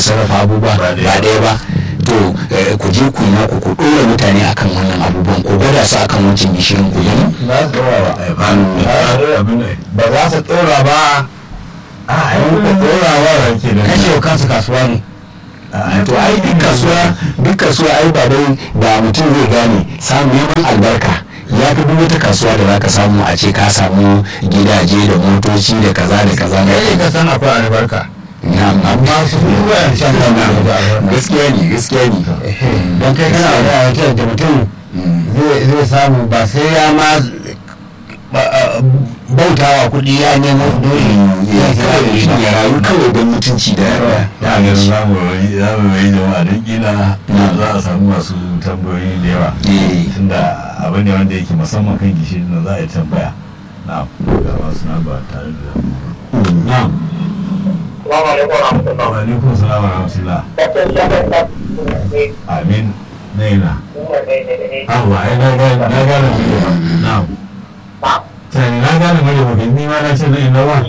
sarrafa abubuwa ba ɗaya ba to ku je ku yi naku ku ɗora mutane akan wannan abubuwan ku gwada su akan wancan gishirin ku gani za su ɗora ba ba za su ɗora ba a yi ka ɗora wa kashe kansu kasuwa ne to ai duk kasuwa duk kasuwa ai ba dai ba mutum zai gane samun neman albarka ya fi duk wata kasuwa da zaka samu a ce ka samu gidaje da motoci da kaza da kaza na kai ka san akwai albarka na'am amma su kuma yan shan kan da albarka gaskiya ne gaskiya ne don kai kana da aikin da mutum zai samu ba sai ya ma bautawa kuɗi ya nemo dole ya rayu kawai don mutunci da ya ga za mu yi za mu yi jama'a don kila za a samu masu tambayoyi da yawa tunda abu ne wanda yake musamman kan gishiri na za a yi tambaya na ga masu na ba tare da na Salamu alaikum wa rahmatullah. wa alaikum salam wa rahmatullah amin na yana awa ai na gane na gane mu na sai na gane mu da ni ma na ce na ina ba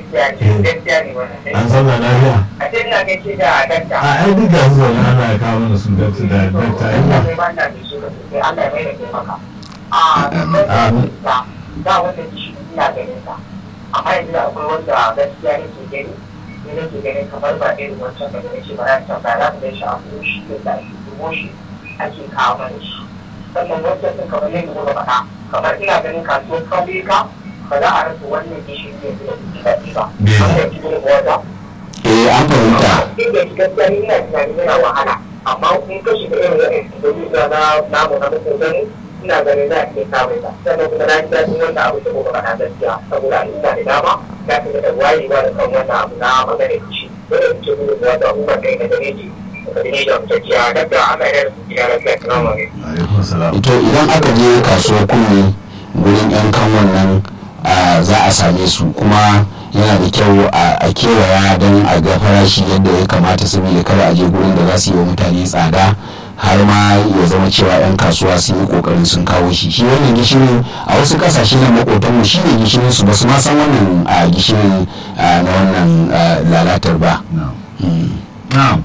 an san da lafiya A ce ina gaishe da dakta. a ai duk da su wani ana ya kawo mana su da da dakta ai ba Allah ya mai da ke maka. A Amin. da da wanda shi ina ganin sa. Amma yanzu da akwai wanda gaskiya nake gani ne nake ganin kamar ba irin wancan da nake ba ran ta ba za ka shi a shi da da shi dubo shi ake kawo mana shi. Sannan wancan sun kamar yadda kuka faɗa kamar ina ganin kasuwar kauyuka ba za a rasa wannan gishiri yanzu da kuke daɗi ba. An da cikin wata. eh an fahimta inda gaskiya ni ina tunanin yana wahala amma kun kashi da irin wa'in da na namu na mutum gani ina ganin za a iya samun ta sannan kuma na ji daɗin wannan abu da kuka faɗa gaskiya saboda ina da dama za ka ga da wayewa da kan wannan abu na magana kishi dole ku ce gudu da wata umar kai na gare ji ka gane da mutacciya daga ana yar su gida lafiya salamu alaikum alaikum salam to idan aka je kasuwar kunne gurin yan kan wannan a, za a same su kuma yana da kyau a a kewaya don a ga farashi yadda ya kamata saboda kada a je gurin da za su yi wa mutane tsada har ma ya zama cewa 'yan kasuwa sun yi kokarin sun kawo shi shi wannan gishirin a wasu kasashe na makotanmu shi ne gishirin su ba su ma san wannan a gishirin a, na wannan a, lalatar ba na'am Mm. na'am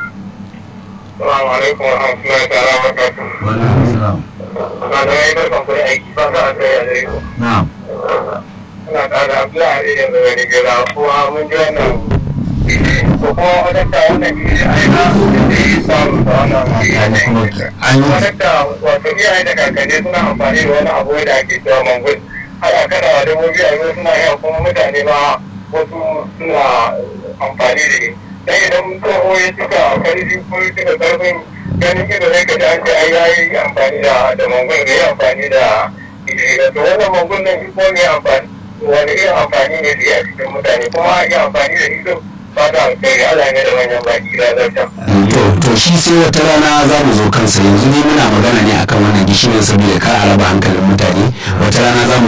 salamu alaikum wa rahmatullahi ta'ala wa barakatuh wa alaikum salam na da yayi barkan ku da aiki ba za a kai a gare ku na'am ina tare da Abdullahi yanzu da Nigera kuma mun ji wannan ko kuma wadanda wannan jiri a yana da yi samu da wannan yanayin an yi wadanda wato iyaye da kakanni suna amfani da wani abu da ake cewa mangul har a kada wa dabbobi a yau suna yawa kuma mutane ma wasu suna amfani da shi dan idan tsoho ya cika karfi ko ya cika karfin ganin ido zai ka ji an ce ai yayi amfani da da mangul da ya amfani da gishiri to wannan mangul nan shi ko ne amfani wani irin amfani ne da ya cikin mutane kuma ya amfani da shi ba da alkhairi Allah ne da manyan baki da zarta. to to shi sai wata rana za mu zo kansa yanzu ne muna magana ne akan wannan gishirin saboda kar a raba hankalin mutane wata rana za mu